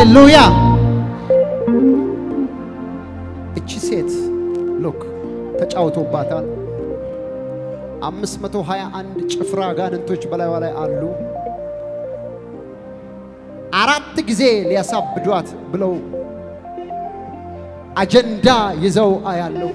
ሃሌሉያ። እቺ ሴት ሉክ ተጫውቶባታል። 521 ጭፍራ አጋንንቶች በላይዋ ላይ አሉ። አራት ጊዜ ሊያሳብዷት ብለው አጀንዳ ይዘው አያለው።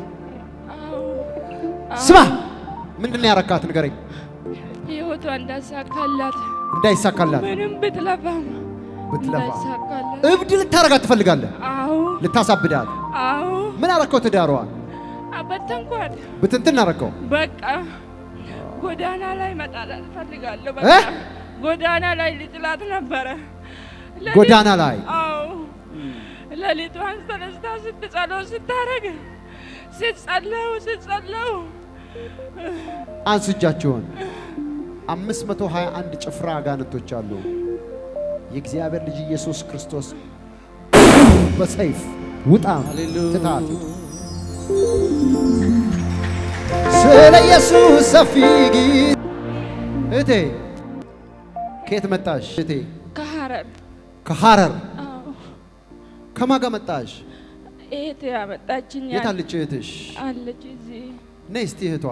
ስማ፣ ምንድን ነው ያረካት? ንገረኝ። ህይወቷ እንዳሳካላት እንዳይሳካላት ምንም ብትለፋም ብትለፋ እንዳይሳካላት። እብድ ልታረጋት ትፈልጋለህ? አዎ ልታሳብዳት። አዎ ምን አረከው? ትዳሯን አበተንኳት። ብትንትን አረከው። በቃ ጎዳና ላይ መጣላት እፈልጋለሁ። እ? በቃ ጎዳና ላይ ልጥላት ነበረ። ሌሊት- ጎዳና ላይ አዎ ሌሊቷን ተነስታ ስትጸለው ስታረግ ስትጸለው ስትጸለው አንሱ እጃችሁን። 521 ጭፍራ አጋንንቶች አሉ። የእግዚአብሔር ልጅ ኢየሱስ ክርስቶስ በሰይፍ ውጣ ትታት ስለ ኢየሱስ ሰፊ ጊዜ እቴ ከየት መጣሽ? እቴ ከሐረር ከሐረር አዎ ከማን ጋር መጣሽ? እህቴ ያመጣችኝ የት አለች እህትሽ? አለች እዚህ ነይ እስቲ እህቷ።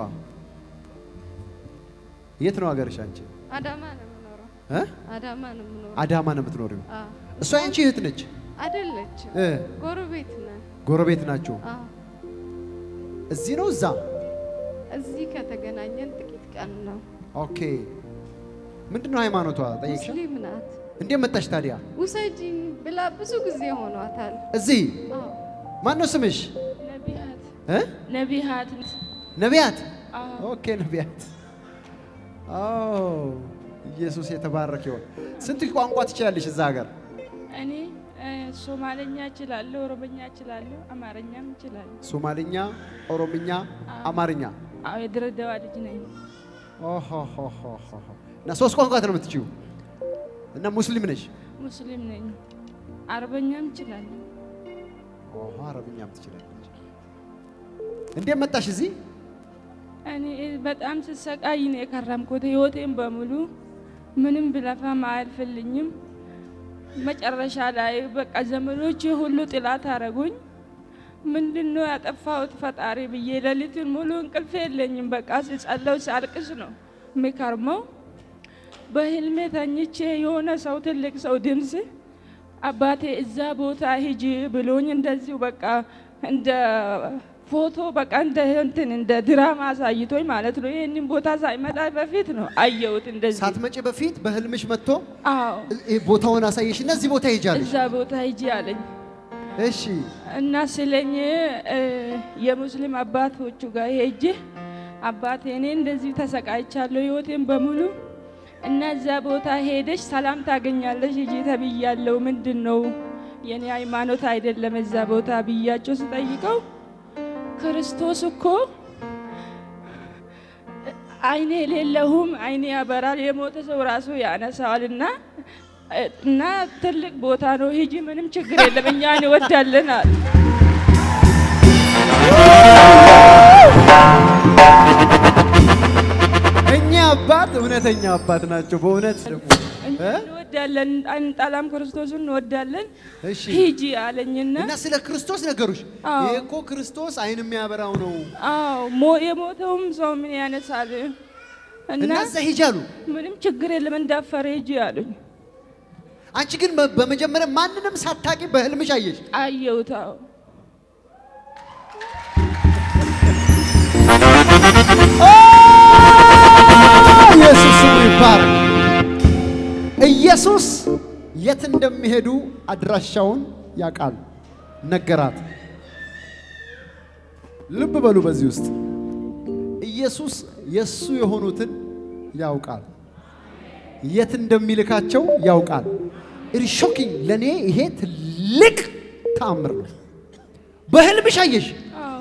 የት ነው ሀገርሽ አንቺ? አዳማ ነው የምኖረው። እ? አዳማ ነው የምኖረው። አዳማ ነው የምትኖሪው? አዎ። እሷ ያንቺ እህት ነች? አይደለችም፣ እ? ጎረቤት ነን። ጎረቤት ናችሁ? አዎ። እዚህ ነው እዛ? እዚህ ከተገናኘን ጥቂት ቀን ነው። ኦኬ። ምንድን ነው ሃይማኖቷ? ጠየቅሽ? ሙስሊም ናት። እንዴት መጣሽ ታዲያ ውሰጂኝ ብላ ብዙ ጊዜ ሆኗታል። እዚህ? አዎ። ማን ነው ስምሽ? ነቢያት እ? ነቢያት ነቢያት? አዎ ኦኬ ነቢያት። ኦ ኢየሱስ የተባረከ ይሁን። ስንት ቋንቋ ትችላለሽ እዛ ሀገር? እኔ እ፣ ሶማለኛ እችላለሁ፣ ኦሮምኛ እችላለሁ፣ አማርኛም እችላለሁ። ሶማልኛ፣ ኦሮምኛ፣ አማርኛ። አዎ የድሬዳዋ ልጅ ነኝ። ኦሆሆሆሆ። እና ሶስት ቋንቋ ነው የምትችይው? እና ሙስሊም ነሽ? ሙስሊም ነኝ። አረበኛም እችላለሁ። ኦሆ አረብኛም ትችላለች። እንዴት መጣሽ እዚህ? እኔ በጣም ስሰቃይ ነው የከረምኩት። ህይወቴን በሙሉ ምንም ብለፋም አያልፍልኝም። መጨረሻ ላይ በቃ ዘመዶቼ ሁሉ ጥላት አረጉኝ። ምንድን ነው ያጠፋሁት ፈጣሪ ብዬ ሌሊቱን ሙሉ እንቅልፍ የለኝም። በቃ ስጸለው ሳልቅስ ነው የሚከርመው። በህልሜ ተኝቼ የሆነ ሰው ትልቅ ሰው ድምፅ አባቴ እዛ ቦታ ሂጂ ብሎኝ እንደዚሁ በቃ እንደ ፎቶ በቃ እንደ እንትን እንደ ድራማ አሳይቶኝ ማለት ነው። ይህንን ቦታ ሳይመጣ በፊት ነው አየሁት እንደዚህ። ሳትመጪ በፊት በህልምሽ መጥቶ አዎ እ- ቦታውን አሳየሽ እና እዚህ ቦታ ሄጃለሽ። እዛ ቦታ ሂጂ አለኝ እሺ እና ስለኝ እ፣ የሙስሊም አባቶቹ ጋር ሄጄ አባቴ እኔ እንደዚህ ተሰቃይቻለሁ ህይወቴን በሙሉ እና እዛ ቦታ ሄደሽ ሰላም ታገኛለሽ ሂጂ ተብያለሁ። ምንድን ነው የኔ ሃይማኖት አይደለም እዛ ቦታ ብያቸው ስጠይቀው ክርስቶስ እኮ አይኔ የሌለሁም አይኔ ያበራል፣ የሞተ ሰው ራሱ ያነሳዋል እና እና ትልቅ ቦታ ነው ሂጂ፣ ምንም ችግር የለም እኛ እንወዳለን አለ። እኛ አባት እውነተኛ አባት ናቸው በእውነት ደግሞ እኛ እ? እንወዳለን፣ አንጠላም፣ ክርስቶስን እንወዳለን እሺ ሂጂ አለኝና እና ስለ ክርስቶስ ነገሩሽ። አዎ። ይሄ እኮ ክርስቶስ አይን የሚያበራው ነው አዎ ሞ- የሞተውም ሰው ምን ያነሳል እና እና እዛ ሂጂ አሉ። ምንም ችግር የለም እንዳፈረ ሂጂ አሉኝ። አንቺ ግን በ- በመጀመሪያ ማንንም ሳታቂ በህልምሽ አየሽ። አየሁት። አዎ ኢየሱስ ስሙ ይባረክ። ኢየሱስ የት እንደሚሄዱ አድራሻውን ያውቃል፣ ነገራት። ልብ በሉ በዚህ ውስጥ ኢየሱስ የእሱ የሆኑትን ያውቃል፣ የት እንደሚልካቸው ያውቃል። ኢት ሾኪንግ ለእኔ ይሄ ትልቅ ተአምር ነው። በህልምሽ አየሽ አዎ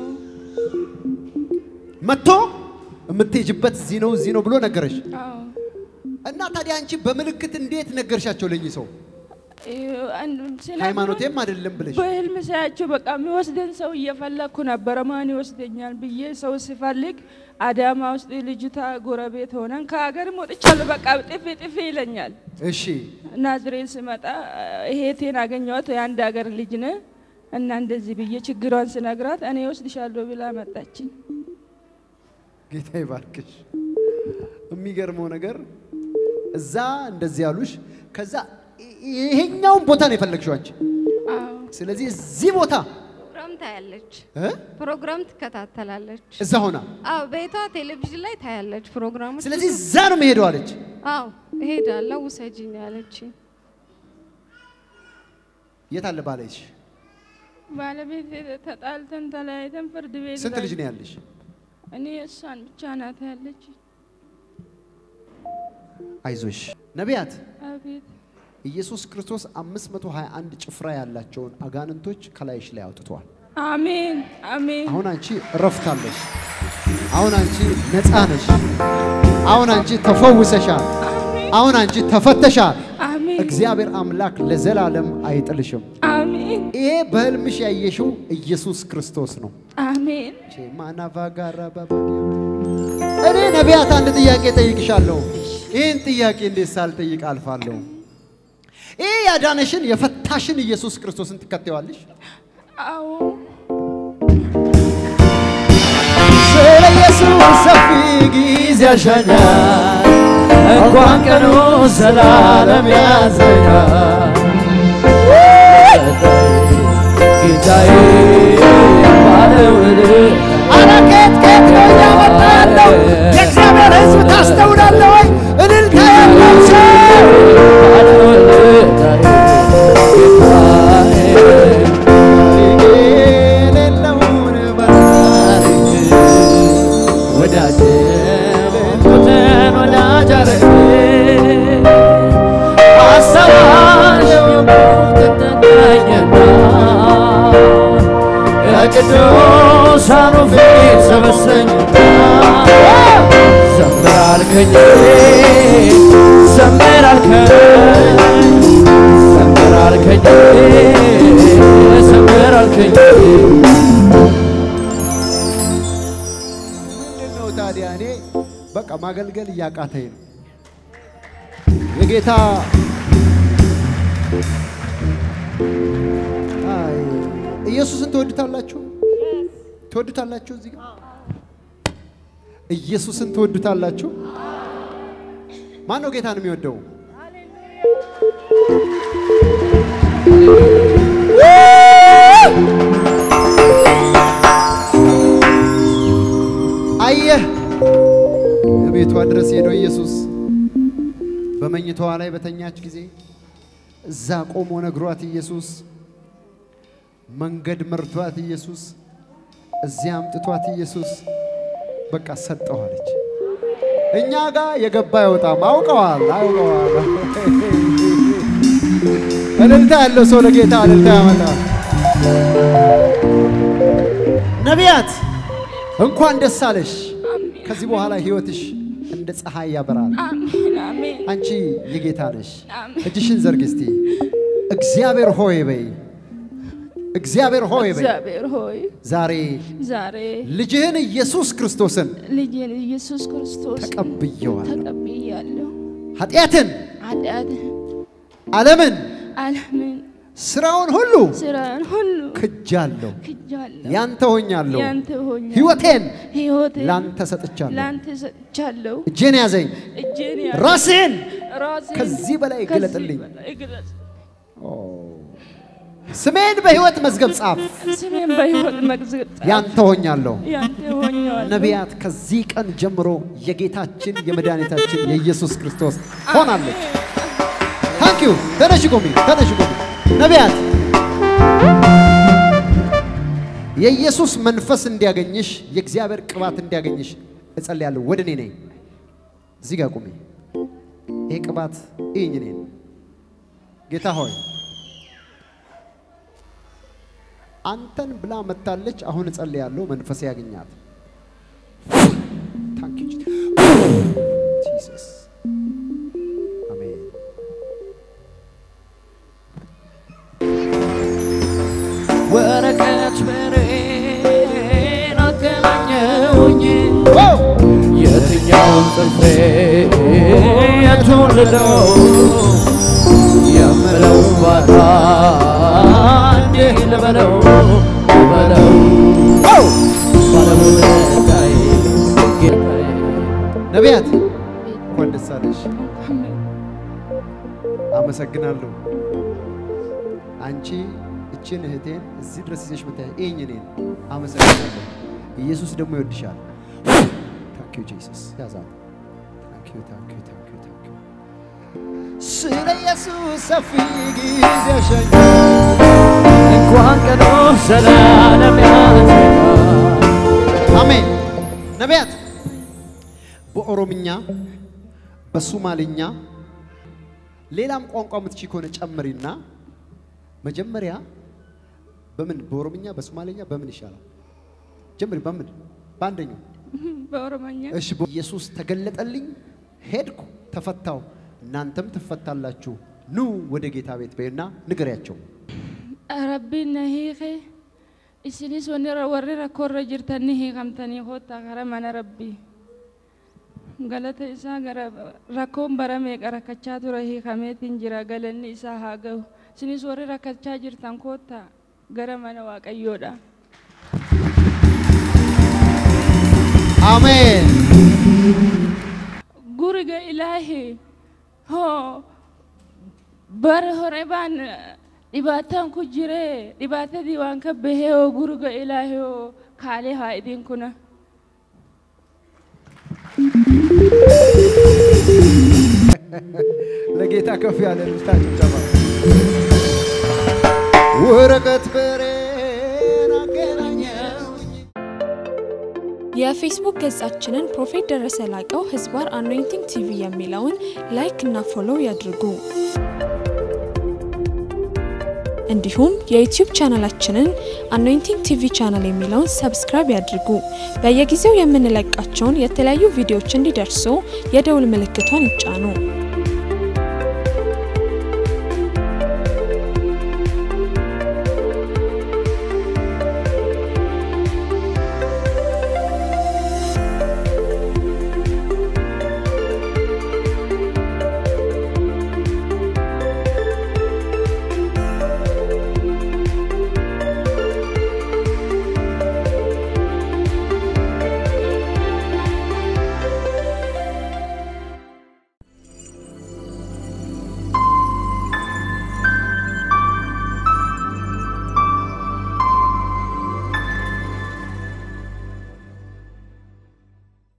መጥቶ የምትሄጅበት እዚህ ነው እዚህ ነው ብሎ ነገረሽ። አዎ እና ታዲያ አንቺ በምልክት እንዴት ነገርሻቸው ለኝ ሰው? ሃይማኖቴም አይደለም ብለሽ በህልም ሳያቸው በቃ የሚወስደን ሰው እየፈለግኩ ነበረ። ማን ይወስደኛል ብዬ ሰው ሲፈልግ አዳማ ውስጥ ልጅቷ ጎረቤት ሆነን ከሀገርም ወጥቻለሁ። በቃ ጥፊ ጥፊ ይለኛል። እሺ ናዝሬት ስመጣ እህቴን አገኘኋት። የአንድ ሀገር ልጅ ነ እና እንደዚህ ብዬ ችግሯን ስነግራት እኔ ወስድሻለሁ ብላ መጣችኝ። ጌታ ይባርክሽ። የሚገርመው ነገር እዛ እንደዚህ ያሉሽ፣ ከዛ ይሄኛውን ቦታ ነው የፈለግሽው አንቺ። አዎ ስለዚህ እዚህ ቦታ ፕሮግራም ታያለች፣ እ? ፕሮግራም ትከታተላለች። እዛ ሆና አዎ ቤቷ ቴሌቪዥን ላይ ታያለች ፕሮግራሞች። ስለዚህ እዛ ነው መሄደው አለች። አዎ እሄዳለሁ ውሰጂኝ ያለች። የት አለ ባለሽ? ባለቤት ተጣልተን ተለያይተን ፍርድ ቤት ስንት ላይ- ልጅ ነው ያለሽ? እኔ እሷን ብቻ ናት ያለች። አይዞሽ ነቢያት አቤት ኢየሱስ ክርስቶስ 521 ጭፍራ ያላቸውን አጋንንቶች ከላይሽ ላይ አውጥቷል። አሜን አሜን አሁን አንቺ እረፍታለሽ። አሁን አንቺ ነፃ ነሽ። አሁን አንቺ ተፈውሰሻል። አሁን አንቺ ተፈተሻል። አሜን እግዚአብሔር አምላክ ለዘላለም አይጥልሽም። አሜን ይሄ በህልምሽ ያየሽው ኢየሱስ ክርስቶስ ነው። አሜን ማናቫጋራ እኔ ነቢያት አንድ ጥያቄ ጠይቅሻለሁ። ይህን ጥያቄ እንዴት ሳልጠይቅ አልፋለሁ? ይህ ያዳነሽን የፈታሽን ኢየሱስ ክርስቶስን ትከተዋለሽ? አዎ ስለ ኢየሱስ ሰፊ ጊዜ ያሻኛል እንኳን ቀኑ ዘላለም ያዘኛል ጌታዬ ባለውለታ አረ ከየት ከየት ነው እያመጣ ያለው? የእግዚአብሔር ሕዝብ ታስተውላለህ ወይ? እልልታ ያለው ሰው ባለውለታዬ ጌታዬ የሌለውን በታሪክ ወዳጄ ሞትን ወዳጅ አረገ አሰባለው ሞትን ተገኘና የቅዱሳኑ ፊት ሰበሰኝና ዘምር አልከኝ ዘምር አልከኝ ዘምር አልከኝ ዘምር አልከኝ ምንድን ነው ታዲያ? እኔ በቃ ማገልገል እያቃተኝ ነው። የጌታ አይ፣ ኢየሱስን ትወዱታላችሁ? ትወዱታላችሁ? እዚህ ጋር ኢየሱስን ትወዱታላችሁ? ማን ነው ጌታን የሚወደው? አየህ ቤቷ ድረስ ሄዶ ኢየሱስ በመኝታዋ ላይ በተኛች ጊዜ እዛ ቆሞ ነግሯት ኢየሱስ መንገድ መርቷት ኢየሱስ እዚያ አምጥቷት ኢየሱስ በቃ ሰጠዋለች። እኛ ጋር የገባ አይወጣም። አውቀዋል አውቀዋል። እልልታ ያለው ሰው ለጌታ እልልታ ያመጣል። ነቢያት እንኳን ደስ አለሽ። ከዚህ በኋላ ህይወትሽ እንደ ፀሐይ ያበራል። አሜን አሜን አንቺ የጌታ ነሽ። አሜን። እጅሽን ዘርግ እስቲ። እግዚአብሔር ሆይ በይ። እግዚአብሔር ሆይ በይ። እግዚአብሔር ሆይ ዛሬ ዛሬ ልጅህን ኢየሱስ ክርስቶስን ልጅን ኢየሱስ ክርስቶስ ተቀብየዋለሁ። ተቀብያለሁ። ኃጢአትን፣ ኃጢአት ዓለምን፣ ዓለምን ስራውን ሁሉ ስራን ሁሉ ክጃለሁ። ክጃለሁ። ያንተ ሆኛለሁ። ያንተ ሆኛለሁ። ህይወቴን ሕይወቴን ላንተ ሰጥቻለሁ። ላንተ ሰጥቻለሁ። እጄን ያዘኝ፣ እጄን ያ ራስህን ራሴን ከዚህ በላይ ከዚህ ግለጥልኝ። በላይ ግለጽ። ስሜን በህይወት መዝገብ ጻፍ። ስሜን በሕይወት መዝገብ ጻፍ። ያንተ ሆኛለሁ። ያንተ ሆኛለሁ። ነቢያት ከዚህ ቀን ጀምሮ የጌታችን የመድኃኒታችን የኢየሱስ ክርስቶስ ሆናለች። ታንክ ዩ። ተነሽ ቁሚ፣ ተነሽ ቁሚ። ነቢያት የኢየሱስ መንፈስ እንዲያገኝሽ የእግዚአብሔር ቅባት እንዲያገኝሽ እጸልያለሁ። ወደ እኔ ነኝ። እዚህ ጋር ቁሚ። ይሄ ቅባት ይህኝ እኔን ጌታ ሆይ አንተን ብላ መታለች። አሁን እጸልያለሁ መንፈስ ያገኛት። ታንክ ዩ ጂሰስ አሜን። ወረቀት ብሬን አገናኘውኝ የትኛውን ጽፌ የቱን ልለው የምለው ባታ እንዲህ ልበለው ልበለው ባለውለታዬ ጌታዬ ነቢያት እንኳን ደስ አለሽ። አመሰግናለሁ። አንቺ እችን እህቴን እዚህ ድረስ ይዘሽ መታየ ይህኝ እኔን አመሰግናለሁ። ኢየሱስ ደግሞ ይወድሻል። ታንክ ዩ ጂሰስ ያዛት። ታንክ ዩ ታንክ ዩ ታንክ ዩ ታንክ ዩ ስለ ኢየሱስ ሰፊ ጊዜ ሸኝ እንኳን ቀኖ ዘላለም ያልፋል አሜን። ነቢያት በኦሮምኛ በሱማልኛ ሌላም ቋንቋ የምትቺ ከሆነ ጨምሪና መጀመሪያ በምን በኦሮምኛ በሱማልኛ በምን ይሻላል? ጀምሪ። በምን በአንደኛው በኦሮሞኛ እሺ። ኢየሱስ ተገለጠልኝ፣ ሄድኩ፣ ተፈታው፣ እናንተም ትፈታላችሁ፣ ኑ ወደ ጌታ ቤት በይና ንገሪያቸው። rabbiin na hiike isinis wanni- warri rakkoorra jirtan ni hiikamtanii koottaa gara mana rabbii galata isaa gara rakkoon bara meeqa rakkachaa ture hiikameetiin jira galanni isaa haa ga'u isinis warri rakkachaa jirtan koottaa gara mana waaqayyoodha አሜን። guriga ilaahi hoo bara hore baan dhibaataan ku jire dhibaatadii waan ka bahee hoo guriga ilaahi hoo kaalee haa idin kuna ለጌታ ከፍ ያለ ልልታ ጭብጨባ። ወረቀት ብሬን አገናኘውኝ የፌስቡክ ገጻችንን ፕሮፌት ደረሰ ላቀው ህዝባር አኖይንቲንግ ቲቪ የሚለውን ላይክ እና ፎሎው ያድርጉ። እንዲሁም የዩቲዩብ ቻናላችንን አኖይንቲንግ ቲቪ ቻናል የሚለውን ሰብስክራይብ ያድርጉ። በየጊዜው የምንለቃቸውን የተለያዩ ቪዲዮዎች እንዲደርሱ የደውል ምልክቷን ይጫኑ።